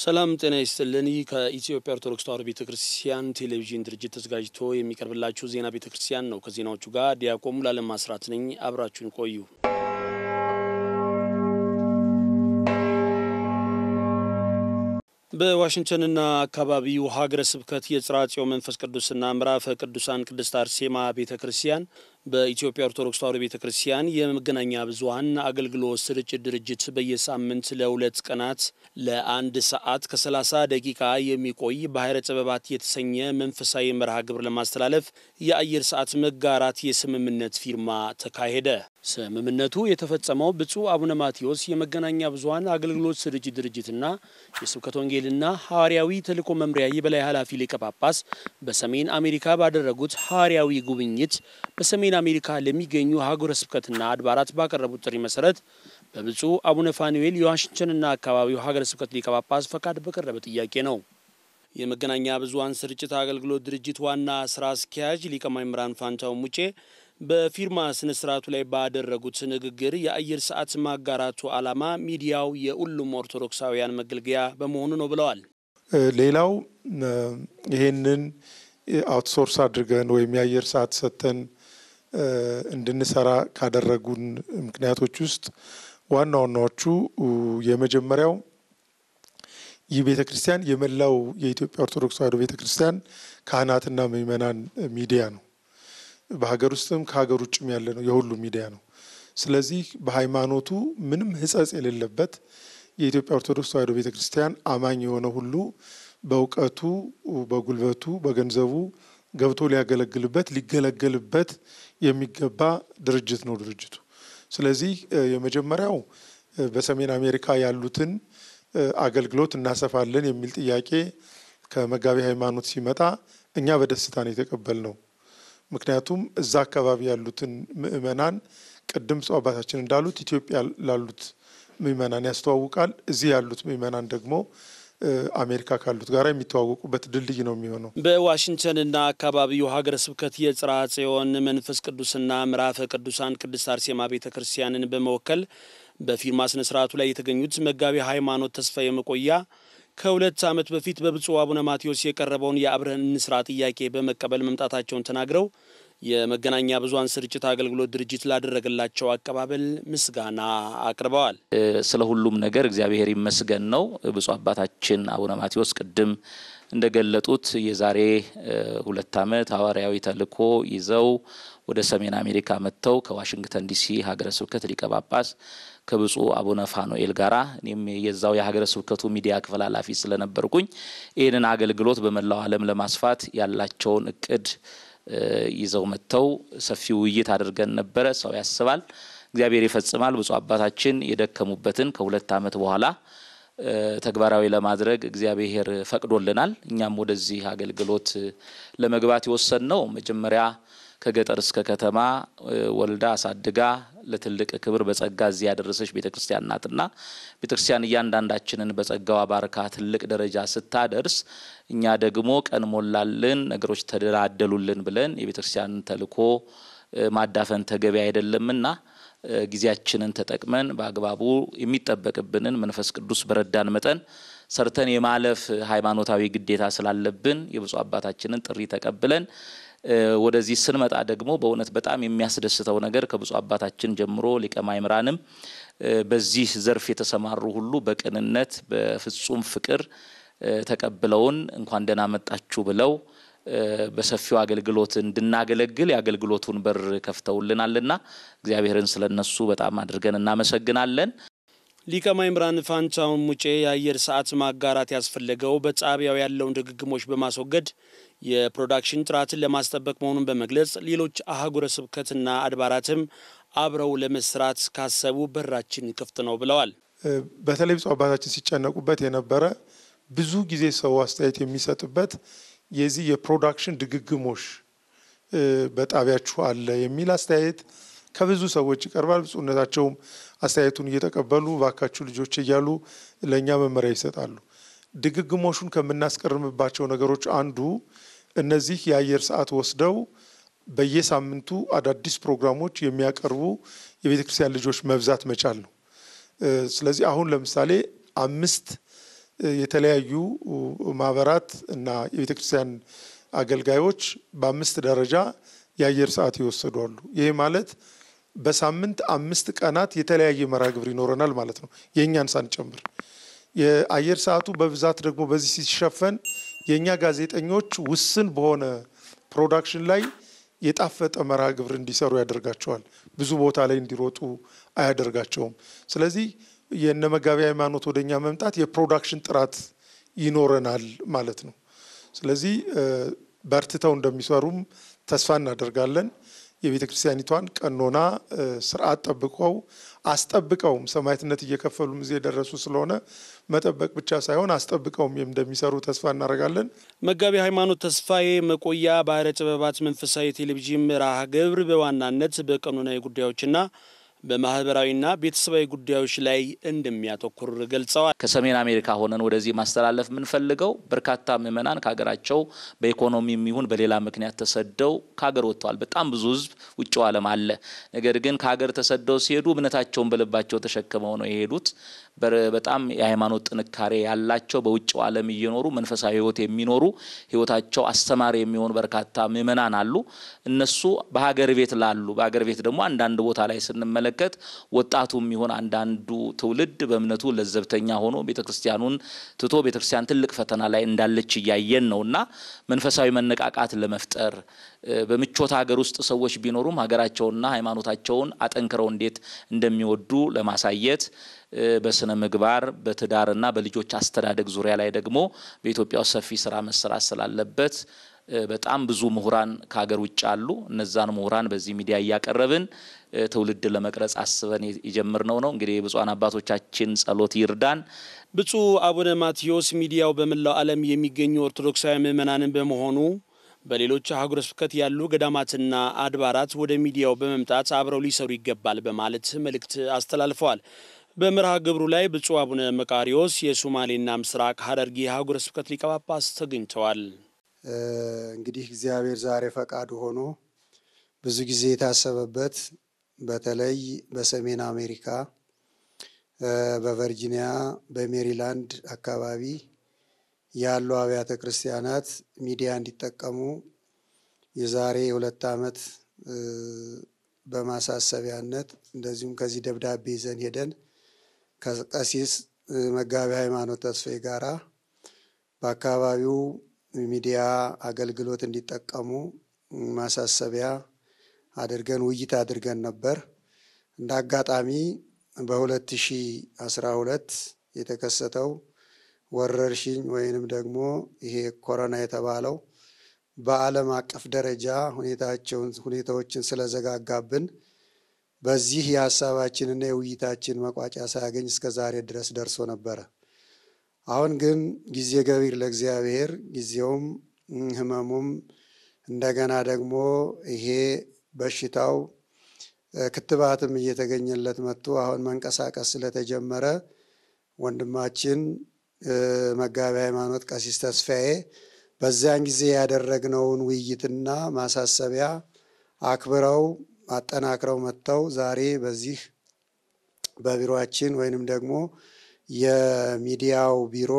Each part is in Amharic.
ሰላም ጤና ይስጥልን። ይህ ከኢትዮጵያ ኦርቶዶክስ ተዋሕዶ ቤተ ክርስቲያን ቴሌቪዥን ድርጅት ተዘጋጅቶ የሚቀርብላችሁ ዜና ቤተ ክርስቲያን ነው። ከዜናዎቹ ጋር ዲያቆን ሙሉዓለም ማስራት ነኝ። አብራችሁን ቆዩ። በዋሽንግተንና አካባቢው ሀገረ ስብከት የጽርሐ ጽዮን መንፈስ ቅዱስና ምዕራፈ ቅዱሳን ቅድስት አርሴማ ቤተ ክርስቲያን በኢትዮጵያ ኦርቶዶክስ ተዋሕዶ ቤተ ክርስቲያን የመገናኛ ብዙኃን አገልግሎት ስርጭት ድርጅት በየሳምንት ለሁለት ቀናት ለአንድ ሰዓት ከ30 ደቂቃ የሚቆይ ባሕረ ጥበባት የተሰኘ መንፈሳዊ መርሃ ግብር ለማስተላለፍ የአየር ሰዓት መጋራት የስምምነት ፊርማ ተካሄደ። ስምምነቱ የተፈጸመው ብፁዕ አቡነ ማቴዎስ የመገናኛ ብዙኃን አገልግሎት ስርጭት ድርጅትና የስብከተ ወንጌልና ሐዋርያዊ ተልእኮ መምሪያ የበላይ ኃላፊ ሊቀ ጳጳስ በሰሜን አሜሪካ ባደረጉት ሐዋርያዊ ጉብኝት በሰሜን አሜሪካ ለሚገኙ ሀገረ ስብከትና አድባራት ባቀረቡት ጥሪ መሰረት በብፁዕ አቡነ ፋኑኤል የዋሽንግተንና አካባቢው ሀገረ ስብከት ሊቀ ጳጳስ ፈቃድ በቀረበ ጥያቄ ነው። የመገናኛ ብዙኃን ስርጭት አገልግሎት ድርጅት ዋና ስራ አስኪያጅ ሊቀ ማእምራን ፋንታው ሙጬ በፊርማ ስነ ስርዓቱ ላይ ባደረጉት ንግግር የአየር ሰዓት ማጋራቱ ዓላማ ሚዲያው የሁሉም ኦርቶዶክሳውያን መገልገያ በመሆኑ ነው ብለዋል። ሌላው ይሄንን አውትሶርስ አድርገን ወይም የአየር ሰዓት ሰጥተን እንድንሰራ ካደረጉን ምክንያቶች ውስጥ ዋና ዋናዎቹ የመጀመሪያው ይህ ቤተ ክርስቲያን የመላው የኢትዮጵያ ኦርቶዶክስ ተዋሕዶ ቤተ ክርስቲያን ካህናትና ምዕመናን ሚዲያ ነው። በሀገር ውስጥም ከሀገር ውጭም ያለ ነው፣ የሁሉም ሚዲያ ነው። ስለዚህ በሃይማኖቱ ምንም ሕጸጽ የሌለበት የኢትዮጵያ ኦርቶዶክስ ተዋሕዶ ቤተ ክርስቲያን አማኝ የሆነ ሁሉ በእውቀቱ፣ በጉልበቱ፣ በገንዘቡ ገብቶ ሊያገለግልበት ሊገለገልበት የሚገባ ድርጅት ነው ድርጅቱ። ስለዚህ የመጀመሪያው በሰሜን አሜሪካ ያሉትን አገልግሎት እናሰፋለን የሚል ጥያቄ ከመጋቢ ሃይማኖት ሲመጣ እኛ በደስታ ነው የተቀበልነው። ምክንያቱም እዛ አካባቢ ያሉትን ምዕመናን ቅድም ብፁዕ አባታችን እንዳሉት ኢትዮጵያ ላሉት ምዕመናን ያስተዋውቃል። እዚህ ያሉት ምዕመናን ደግሞ አሜሪካ ካሉት ጋር የሚተዋወቁበት ድልድይ ነው የሚሆነው። በዋሽንግተንና አካባቢው ሀገረ ስብከት የጽርሐ ጽዮን መንፈስ ቅዱስና ምዕራፈ ቅዱሳን ቅድስት አርሴማ ቤተ ክርስቲያንን በመወከል በፊርማ ስነ ስርዓቱ ላይ የተገኙት መጋቢ ሃይማኖት ተስፋዬ መቆያ ከሁለት ዓመት በፊት በብፁዕ አቡነ ማቴዎስ የቀረበውን የአብረን እንስራ ጥያቄ በመቀበል መምጣታቸውን ተናግረው የመገናኛ ብዙኃን ስርጭት አገልግሎት ድርጅት ላደረገላቸው አቀባበል ምስጋና አቅርበዋል። ስለ ሁሉም ነገር እግዚአብሔር ይመስገን ነው። ብፁዕ አባታችን አቡነ ማቴዎስ ቅድም እንደገለጡት የዛሬ ሁለት ዓመት ሐዋርያዊ ተልእኮ ይዘው ወደ ሰሜን አሜሪካ መጥተው ከዋሽንግተን ዲሲ ሀገረ ስብከት ሊቀ ጳጳስ ከብፁዕ አቡነ ፋኑኤል ጋራ እኔም የዛው የሀገረ ስብከቱ ሚዲያ ክፍል ኃላፊ ስለነበርኩኝ ይህንን አገልግሎት በመላው ዓለም ለማስፋት ያላቸውን እቅድ ይዘው መጥተው ሰፊ ውይይት አድርገን ነበረ። ሰው ያስባል፣ እግዚአብሔር ይፈጽማል። ብፁዕ አባታችን የደከሙበትን ከሁለት ዓመት በኋላ ተግባራዊ ለማድረግ እግዚአብሔር ፈቅዶልናል። እኛም ወደዚህ አገልግሎት ለመግባት የወሰን ነው መጀመሪያ ከገጠር እስከ ከተማ ወልዳ አሳድጋ ለትልቅ ክብር በጸጋ እዚህ ያደረሰች ቤተ ክርስቲያን ናትና ቤተ ክርስቲያን እያንዳንዳችንን በጸጋዋ ባርካ ትልቅ ደረጃ ስታደርስ እኛ ደግሞ ቀን ሞላልን፣ ነገሮች ተደላደሉልን ብለን የቤተ ክርስቲያንን ተልእኮ ማዳፈን ተገቢ አይደለምና ጊዜያችንን ተጠቅመን በአግባቡ የሚጠበቅብንን መንፈስ ቅዱስ በረዳን መጠን ሰርተን የማለፍ ሃይማኖታዊ ግዴታ ስላለብን የብፁዕ አባታችንን ጥሪ ተቀብለን ወደዚህ ስንመጣ ደግሞ በእውነት በጣም የሚያስደስተው ነገር ከብፁዕ አባታችን ጀምሮ ሊቀ ማእምራንም በዚህ ዘርፍ የተሰማሩ ሁሉ በቅንነት በፍጹም ፍቅር ተቀብለውን እንኳን ደህና መጣችሁ ብለው በሰፊው አገልግሎት እንድናገለግል የአገልግሎቱን በር ከፍተውልናልና እግዚአብሔርን ስለነሱ በጣም አድርገን እናመሰግናለን። ሊቀ ማእምራን ፋንታውን ሙጬ የአየር ሰዓት ማጋራት ያስፈለገው በጣቢያው ያለውን ድግግሞች በማስወገድ የፕሮዳክሽን ጥራትን ለማስጠበቅ መሆኑን በመግለጽ ሌሎች አህጉረ ስብከትና አድባራትም አብረው ለመስራት ካሰቡ በራችን ክፍት ነው ብለዋል። በተለይ ብፁዕ አባታችን ሲጨነቁበት የነበረ ብዙ ጊዜ ሰው አስተያየት የሚሰጥበት የዚህ የፕሮዳክሽን ድግግሞሽ በጣቢያችሁ አለ የሚል አስተያየት ከብዙ ሰዎች ይቀርባል። ብፁዕነታቸውም አስተያየቱን እየተቀበሉ ባካችሁ ልጆች እያሉ ለእኛ መመሪያ ይሰጣሉ። ድግግሞሹን ከምናስቀርምባቸው ነገሮች አንዱ እነዚህ የአየር ሰዓት ወስደው በየሳምንቱ አዳዲስ ፕሮግራሞች የሚያቀርቡ የቤተ ክርስቲያን ልጆች መብዛት መቻል ነው። ስለዚህ አሁን ለምሳሌ አምስት የተለያዩ ማህበራት እና የቤተ ክርስቲያን አገልጋዮች በአምስት ደረጃ የአየር ሰዓት ይወሰዱ አሉ። ይሄ ማለት በሳምንት አምስት ቀናት የተለያየ መርሃ ግብር ይኖረናል ማለት ነው፣ የእኛን ሳንጨምር። የአየር ሰዓቱ በብዛት ደግሞ በዚህ ሲሸፈን የእኛ ጋዜጠኞች ውስን በሆነ ፕሮዳክሽን ላይ የጣፈጠ መርሃ ግብር እንዲሰሩ ያደርጋቸዋል። ብዙ ቦታ ላይ እንዲሮጡ አያደርጋቸውም። ስለዚህ የነ መጋቢ ሃይማኖት ወደኛ መምጣት የፕሮዳክሽን ጥራት ይኖረናል ማለት ነው። ስለዚህ በርትተው እንደሚሰሩም ተስፋ እናደርጋለን። የቤተ ክርስቲያኒቷን ቀኖና ስርዓት ጠብቀው አስጠብቀውም ሰማዕትነት እየከፈሉም እዚህ የደረሱ ስለሆነ መጠበቅ ብቻ ሳይሆን አስጠብቀውም እንደሚሰሩ ተስፋ እናደርጋለን። መጋቢ ሃይማኖት ተስፋዬ መቆያ ባህረ ጥበባት መንፈሳዊ ቴሌቪዥን መርሃ ግብር በዋናነት በቀኖናዊ ጉዳዮችና በማህበራዊና ቤተሰባዊ ጉዳዮች ላይ እንደሚያተኩር ገልጸዋል። ከሰሜን አሜሪካ ሆነን ወደዚህ ማስተላለፍ የምንፈልገው በርካታ ምዕመናን ከሀገራቸው በኢኮኖሚም ይሁን በሌላ ምክንያት ተሰደው ከሀገር ወጥተዋል። በጣም ብዙ ሕዝብ ውጭው ዓለም አለ። ነገር ግን ከሀገር ተሰደው ሲሄዱ እምነታቸውን በልባቸው ተሸክመው ነው የሄዱት። በጣም የሃይማኖት ጥንካሬ ያላቸው በውጭው ዓለም እየኖሩ መንፈሳዊ ሕይወት የሚኖሩ ሕይወታቸው አስተማሪ የሚሆኑ በርካታ ምዕመናን አሉ። እነሱ በሀገር ቤት ላሉ በሀገር ቤት ደግሞ አንዳንድ ቦታ ላይ ስንመለከት ወጣቱም ይሆን አንዳንዱ ትውልድ በእምነቱ ለዘብተኛ ሆኖ ቤተ ክርስቲያኑን ትቶ ቤተ ክርስቲያን ትልቅ ፈተና ላይ እንዳለች እያየን ነው እና መንፈሳዊ መነቃቃት ለመፍጠር በምቾት ሀገር ውስጥ ሰዎች ቢኖሩም ሀገራቸውንና ሃይማኖታቸውን አጠንክረው እንዴት እንደሚወዱ ለማሳየት በስነ ምግባር በትዳርና በልጆች አስተዳደግ ዙሪያ ላይ ደግሞ በኢትዮጵያ ውስጥ ሰፊ ስራ መሰራት ስላለበት በጣም ብዙ ምሁራን ከሀገር ውጭ አሉ። እነዛን ምሁራን በዚህ ሚዲያ እያቀረብን ትውልድ ለመቅረጽ አስበን የጀመርነው ነው። እንግዲህ የብፁዓን አባቶቻችን ጸሎት ይርዳን። ብፁዕ አቡነ ማቴዎስ ሚዲያው በመላው ዓለም የሚገኙ ኦርቶዶክሳዊ ምዕመናንን በመሆኑ በሌሎች አህጉረ ስብከት ያሉ ገዳማትና አድባራት ወደ ሚዲያው በመምጣት አብረው ሊሰሩ ይገባል በማለት መልእክት አስተላልፈዋል። በመርሃ ግብሩ ላይ ብፁዕ አቡነ መቃሪዎስ የሶማሌና ምስራቅ ሐረርጌ ሀገረ ስብከት ሊቀ ጳጳስ ተገኝተዋል። እንግዲህ እግዚአብሔር ዛሬ ፈቃዱ ሆኖ ብዙ ጊዜ የታሰበበት በተለይ በሰሜን አሜሪካ በቨርጂኒያ፣ በሜሪላንድ አካባቢ ያሉ አብያተ ክርስቲያናት ሚዲያ እንዲጠቀሙ የዛሬ ሁለት ዓመት በማሳሰቢያነት እንደዚሁም ከዚህ ደብዳቤ ይዘን ሄደን ከቀሲስ መጋቢ ሃይማኖት ተስፋዬ ጋራ በአካባቢው ሚዲያ አገልግሎት እንዲጠቀሙ ማሳሰቢያ አድርገን ውይይት አድርገን ነበር። እንደ አጋጣሚ በ2012 የተከሰተው ወረርሽኝ ወይንም ደግሞ ይሄ ኮሮና የተባለው በዓለም አቀፍ ደረጃ ሁኔታቸውን ሁኔታዎችን ስለዘጋጋብን በዚህ የሀሳባችንና የውይይታችን መቋጫ ሳያገኝ እስከ ዛሬ ድረስ ደርሶ ነበረ። አሁን ግን ጊዜ ገቢር ለእግዚአብሔር ጊዜውም ሕመሙም እንደገና ደግሞ ይሄ በሽታው ክትባትም እየተገኘለት መጥቶ አሁን መንቀሳቀስ ስለተጀመረ ወንድማችን መጋቢ ሃይማኖት ቀሲስ ተስፋዬ በዚያን ጊዜ ያደረግነውን ውይይትና ማሳሰቢያ አክብረው አጠናክረው መጥተው ዛሬ በዚህ በቢሮአችን ወይንም ደግሞ የሚዲያው ቢሮ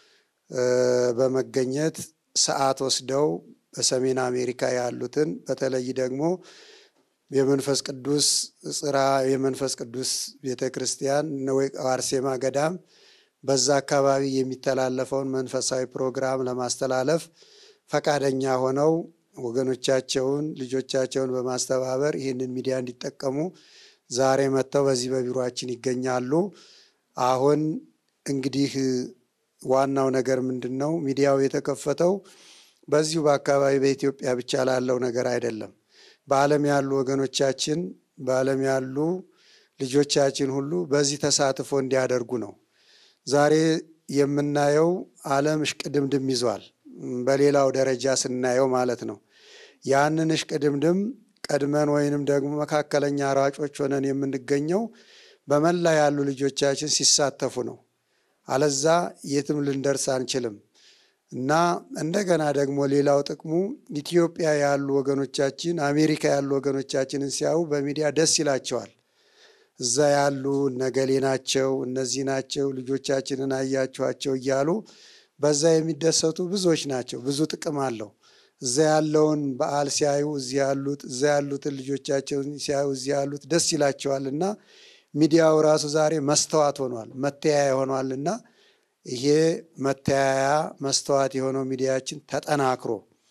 በመገኘት ሰዓት ወስደው በሰሜን አሜሪካ ያሉትን በተለይ ደግሞ የመንፈስ ቅዱስ ጽራ የመንፈስ ቅዱስ ቤተ ክርስቲያን አርሴማ ገዳም በዛ አካባቢ የሚተላለፈውን መንፈሳዊ ፕሮግራም ለማስተላለፍ ፈቃደኛ ሆነው ወገኖቻቸውን ልጆቻቸውን በማስተባበር ይህንን ሚዲያ እንዲጠቀሙ ዛሬ መጥተው በዚህ በቢሮአችን ይገኛሉ። አሁን እንግዲህ ዋናው ነገር ምንድን ነው? ሚዲያው የተከፈተው በዚሁ በአካባቢ በኢትዮጵያ ብቻ ላለው ነገር አይደለም። በዓለም ያሉ ወገኖቻችን በዓለም ያሉ ልጆቻችን ሁሉ በዚህ ተሳትፎ እንዲያደርጉ ነው። ዛሬ የምናየው ዓለም እሽቅድምድም ይዟል። በሌላው ደረጃ ስናየው ማለት ነው። ያንን እሽቅድምድም ቀድመን ወይንም ደግሞ መካከለኛ ሯጮች ሆነን የምንገኘው በመላ ያሉ ልጆቻችን ሲሳተፉ ነው። አለዛ የትም ልንደርስ አንችልም እና እንደገና ደግሞ ሌላው ጥቅሙ ኢትዮጵያ ያሉ ወገኖቻችን፣ አሜሪካ ያሉ ወገኖቻችንን ሲያዩ በሚዲያ ደስ ይላቸዋል። እዛ ያሉ ነገሌ ናቸው፣ እነዚህ ናቸው፣ ልጆቻችንን አያችኋቸው እያሉ በዛ የሚደሰቱ ብዙዎች ናቸው። ብዙ ጥቅም አለው። እዛ ያለውን በዓል ሲያዩ እዚህ ያሉት እዛ ያሉትን ልጆቻቸውን ሲያዩ እዚህ ያሉት ደስ ይላቸዋል እና ሚዲያው ራሱ ዛሬ መስተዋት ሆኗል፣ መተያያ ሆኗል እና ይሄ መተያያ መስተዋት የሆነው ሚዲያችን ተጠናክሮ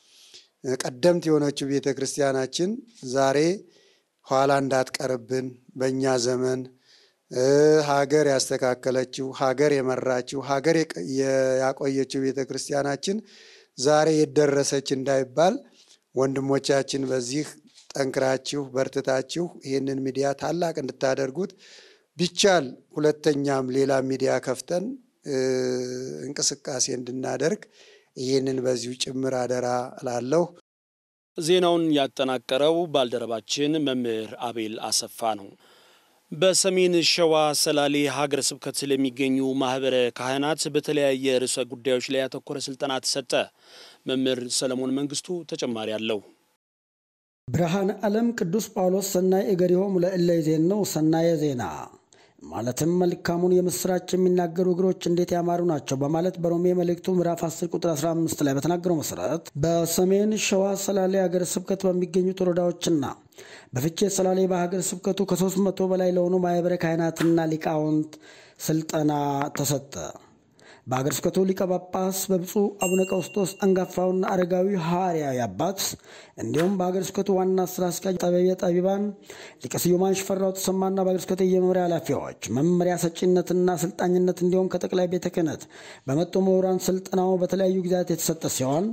ቀደምት የሆነችው ቤተ ክርስቲያናችን ዛሬ ኋላ እንዳትቀርብን በእኛ ዘመን ሀገር ያስተካከለችው ሀገር የመራችው ሀገር ያቆየችው ቤተ ክርስቲያናችን ዛሬ የደረሰች እንዳይባል ወንድሞቻችን በዚህ ጠንክራችሁ በርትታችሁ ይህንን ሚዲያ ታላቅ እንድታደርጉት ቢቻል ሁለተኛም ሌላ ሚዲያ ከፍተን እንቅስቃሴ እንድናደርግ ይህንን በዚሁ ጭምር አደራ እላለሁ። ዜናውን ያጠናቀረው ባልደረባችን መምህር አቤል አሰፋ ነው። በሰሜን ሸዋ ሰላሌ ሀገረ ስብከት ስለሚገኙ ማህበረ ካህናት በተለያየ ርዕሰ ጉዳዮች ላይ ያተኮረ ስልጠና ተሰጠ። መምህር ሰለሞን መንግስቱ ተጨማሪ አለው። ብርሃነ ዓለም ቅዱስ ጳውሎስ ሰናይ እገሪሆሙ ለእለ ይዜንው ሰናየ ዜና ማለትም መልካሙን የምስራች የሚናገሩ እግሮች እንዴት ያማሩ ናቸው በማለት በሮሜ መልእክቱ ምዕራፍ 10 ቁጥር 15 ላይ በተናገረው መሰረት በሰሜን ሸዋ ሰላሌ ሀገረ ስብከት በሚገኙት ወረዳዎችና በፍቼ ሰላሌ በሀገረ ስብከቱ ከሶስት መቶ በላይ ለሆኑ ማህበረ ካህናትና ሊቃውንት ስልጠና ተሰጠ። በሀገረ ስብከቱ ሊቀ ጳጳስ በብፁዕ አቡነ ቀውስጦስ አንጋፋውና አረጋዊ ሐዋርያዊ አባት እንዲሁም በሀገረ ስብከቱ ዋና ስራ አስኪያጅ ጠበየ ጠቢባን ሊቀ ስዩማን ሽፈራው ተሰማና በሀገረ ስብከቱ የመምሪያ ኃላፊዎች መመሪያ ሰጪነትና አሰልጣኝነት እንዲሁም ከጠቅላይ ቤተ ክህነት በመጡ ምሁራን ስልጠናው በተለያዩ ጊዜያት የተሰጠ ሲሆን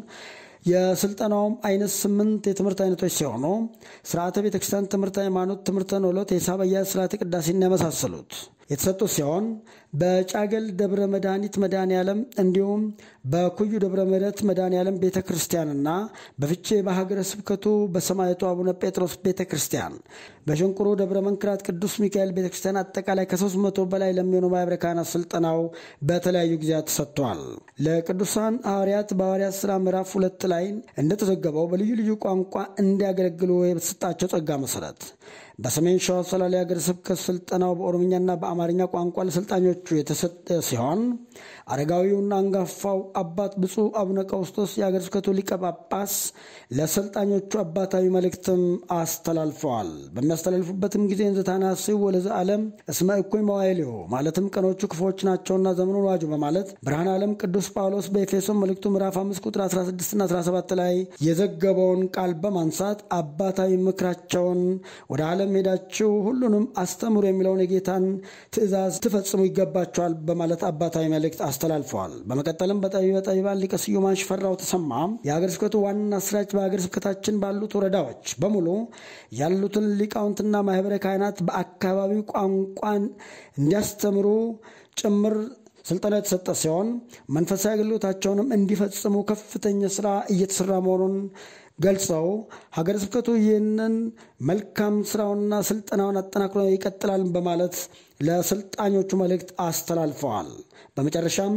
የስልጠናውም አይነት ስምንት የትምህርት አይነቶች ሲሆኑ ስርዓተ ቤተክርስቲያን፣ ትምህርት ሃይማኖት፣ ትምህርተ ኖሎት፣ የሂሳብ አያያዝ፣ ስርዓተ ቅዳሴና የመሳሰሉት የተሰጡ ሲሆን በጫገል ደብረ መድኃኒት መድኃኔ ዓለም እንዲሁም በኩዩ ደብረ ምሕረት መድኃኔ ዓለም ቤተ ክርስቲያንና በፍቼ በሀገረ ስብከቱ በሰማዕቱ አቡነ ጴጥሮስ ቤተ ክርስቲያን በሸንቁሮ ደብረ መንክራት ቅዱስ ሚካኤል ቤተ ክርስቲያን አጠቃላይ ከሶስት መቶ በላይ ለሚሆኑ ማኅበረ ካህናት ስልጠናው በተለያዩ ጊዜያት ተሰጥቷል። ለቅዱሳን ሐዋርያት በሐዋርያት ሥራ ምዕራፍ ሁለት ላይ እንደተዘገበው በልዩ ልዩ ቋንቋ እንዲያገለግሉ የተሰጣቸው ጸጋ መሰረት በሰሜን ሸዋ ሰላሌ ሀገረ ስብከት ስልጠናው በኦሮምኛና በአማርኛ ቋንቋ ለሰልጣኞቹ የተሰጠ ሲሆን አረጋዊውና አንጋፋው አባት ብፁዕ አቡነ ቀውስጦስ የሀገረ ስብከቱ ሊቀ ጳጳስ ለሰልጣኞቹ አባታዊ መልእክትም አስተላልፈዋል። በሚያስተላልፉበትም ጊዜ እንዘታናስው ወለዘ ዓለም እስመ እኩይ መዋይልሁ ማለትም ቀኖቹ ክፉዎች ናቸውና ዘመኑን ዋጁ በማለት ብርሃነ ዓለም ቅዱስ ጳውሎስ በኤፌሶን መልእክቱ ምዕራፍ 5 ቁጥር 16ና 17 ላይ የዘገበውን ቃል በማንሳት አባታዊ ምክራቸውን ወደ ዓለም ሄዳችሁ ሁሉንም አስተምሩ የሚለውን የጌታን ትእዛዝ ትፈጽሙ ይገባቸዋል በማለት አባታዊ መልእክት አስተላልፈዋል። በመቀጠልም በጠቢበ ጠቢባን ሊቀ ስዩማን ሽፈራው ተሰማ የሀገረ ስብከቱ ዋና ስራች በሀገረ ስብከታችን ባሉት ወረዳዎች በሙሉ ያሉትን ሊቃውንትና ማህበረ ካህናት በአካባቢው ቋንቋን እንዲያስተምሩ ጭምር ስልጠና የተሰጠ ሲሆን መንፈሳዊ አገልግሎታቸውንም እንዲፈጽሙ ከፍተኛ ስራ እየተሰራ መሆኑን ገልጸው ሀገረ ስብከቱ ይህንን መልካም ስራውንና ስልጠናውን አጠናክሮ ይቀጥላል በማለት ለሰልጣኞቹ መልእክት አስተላልፈዋል። በመጨረሻም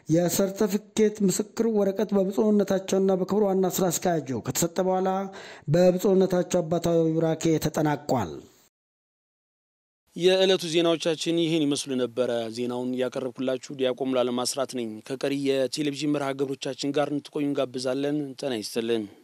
የሰርተፊኬት ምስክር ወረቀት በብፁዕነታቸውና በክብር ዋና ስራ አስኪያጁ ከተሰጠ በኋላ በብፁዕነታቸው አባታዊ ቡራኬ ተጠናቋል። የዕለቱ ዜናዎቻችን ይህን ይመስሉ ነበረ። ዜናውን ያቀረብኩላችሁ ዲያቆን ሙሉዓለም አስራት ነኝ። ከቀሪ የቴሌቪዥን መርሃ ግብሮቻችን ጋር እንድትቆዩ እንጋብዛለን። ጤና ይስጥልን።